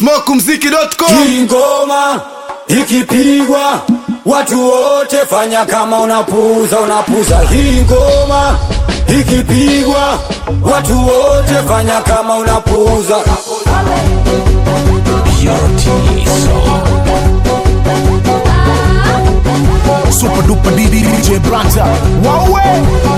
smokumziki.com Hii ngoma ikipigwa watu wote fanya kama unapuza unapuza. Hii ngoma ikipigwa watu wote fanya kama unapuza. super duper DJ Branta wawe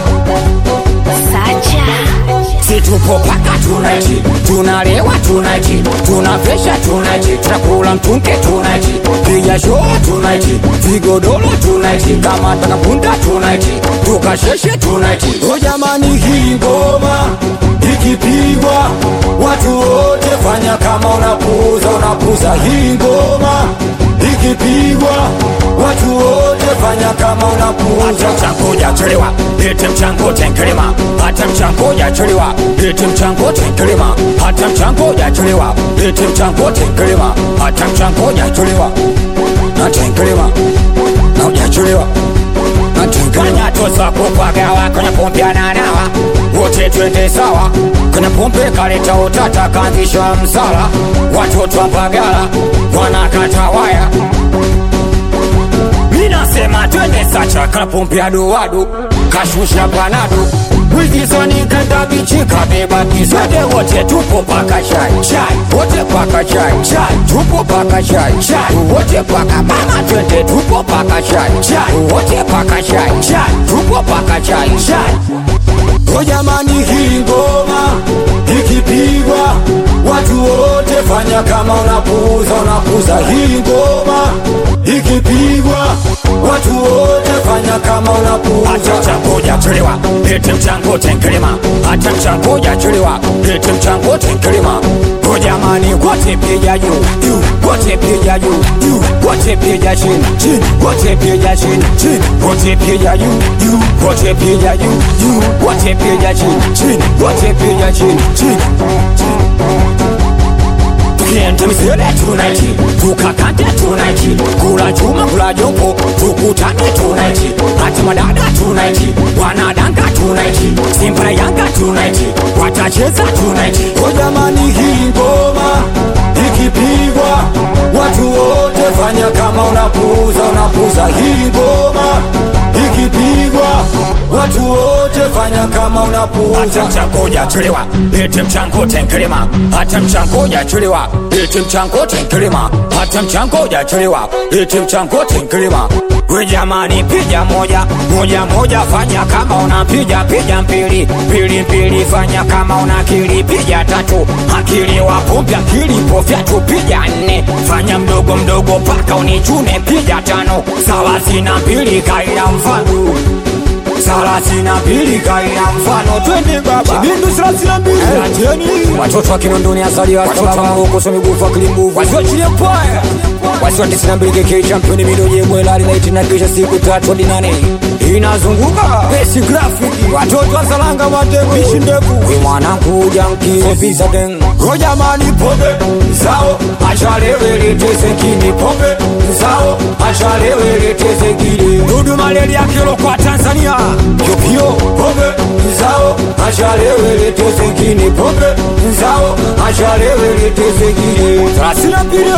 Si tupo paka tunaiti, tunalewa tunaiti, tunapesha tunaiti, tunakula mtunke tunaiti, piga show tunaiti, vigodoro tunaiti, kama takapunda tunaiti, tukasheshe tunaiti. O jamani, hii ngoma ikipigwa watu wote fanya kama unapuza unapuza. Hii ngoma ikipigwa watu wote fanya kama unapuza. Mchangoja chelewa, lete mchango tenkelema, hata mchangoja chelewa, lete mchango tenkelema, hata mchangoja chelewa, lete mchango tenkelema, hata mchangoja chelewa, na tenkelema, na hujachelewa kanya tosa kupagawa kwenye pombe ananawa wote twende sawa kwenye pombe kaleta utata kaanzisha msala watoto wa Mbagala wanakata waya minasema twende sacha kana pombe adoado kashusha panado wizisoni kenda bichi kabeba kisade wote tupo paka shai shai wote paka shai shai tupo paka shai shai wote paka mama twende tupo paka shai shai wote paka shai shai tupo paka shai shai O jamani, hii ngoma ikipigwa watu wote fanya kama unapuza unapuza. Hii ngoma ikipigwa watu wote fanya kama unapuza. Hata mchangoja chelewa, lete mchango tenkelema. Hata mchangoja chelewa, lete mchango tenkelema. O jamani, wote piga juu juu, wote piga juu juu, wote piga chini chini, wote piga chini chini, wote piga juu juu, wote piga juu juu, wote piga chini chini, wote piga chini chini tukienda misele tunaiti tukakande tunaiti kula chuma kula jombo tukutane tunaiti hata madada tunaiti wanadanga tunaiti simba na yanga tunaiti watacheza tunaiti o jamani hii ngoma ikipigwa watu wote fanya kama unapuza unapuza hii ngoma ikipigwa watu wote fanya kama unapuza hata mchangoja chelewa lete mchango tenkelema hata mchangoja chelewa lete mchango tenkelema hata mchangoja chelewa lete mchango tenkelema we jamani piga moja moja moja fanya kama unapiga piga mbili mbili mbili fanya kama una akili piga tatu akili wapupya akili pofyatu piga nne fanya mdogo mdogo paka unichune piga tano thelathini na mbili kaila mfano thelathini na mbili kaila mfano twende baba bindu thelathini na mbili acheni watoto wa kinondoni azaliwa sababu mgongo migufu akili nguvu wasiochilie mpaya wasiwa tisini na mbili keke championi midoje mwelali laiti na kisha siku tatu hadi nane inazunguka besi grafiki watoto wa salanga matego bishi ndefu we mwanangu janki ofisa den go jamani pombe zao achalewe leteze kini pombe zao achalewe leteze kini dudu malaria kilo kwa Tanzania yopio pombe zao achalewe leteze kini pombe zao achalewe leteze kini thelathini na mbili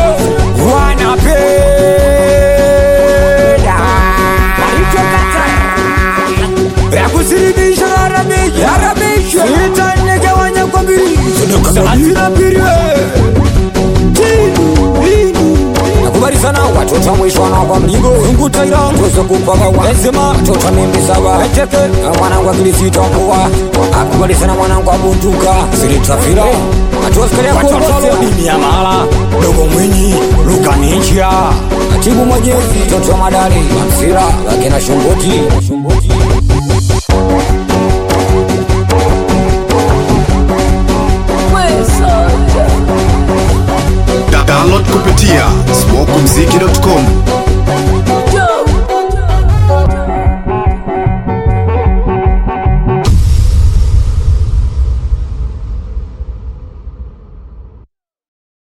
wanapenda ya kusilimisha yaramisha yaramisha itanegawanya kwa mbili thelathini na mbili nakubali sana watoto mwisho na kwa mlingo zungu taira tuweze kupaga wazima watoto mimbi saba eteke mwanangu akilisita mkua akubali sana mwanangu abunduka silitafira atuwasikalia kuotolo dini ya mala dogo mwinyi lukaninjia katibu mwajezi toto madali mamsira lakina shumbuti